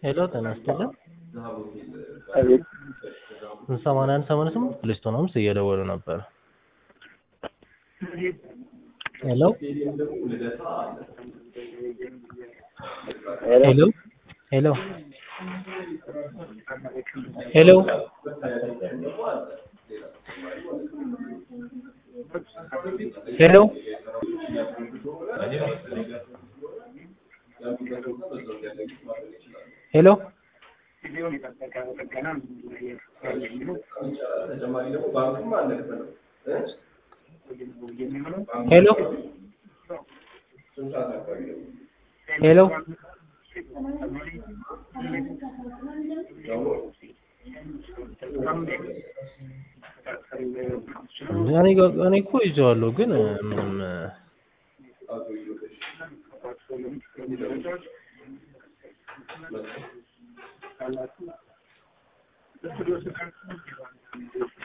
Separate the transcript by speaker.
Speaker 1: ሄሎ ጤና ይስጥልን።
Speaker 2: አቤት
Speaker 1: ሰማንያ አንድ ሰማንያ ስምንት ፕሌስቶን ሆምስ እየደወሉ ነበር። ሄሎ ሄሎ ሄሎ ሄሎ ሄሎ ሄሎ ሄሎ ሄሎ እኔ ጋ- እኔ እኮ ይዤዋለሁ ግን ምንም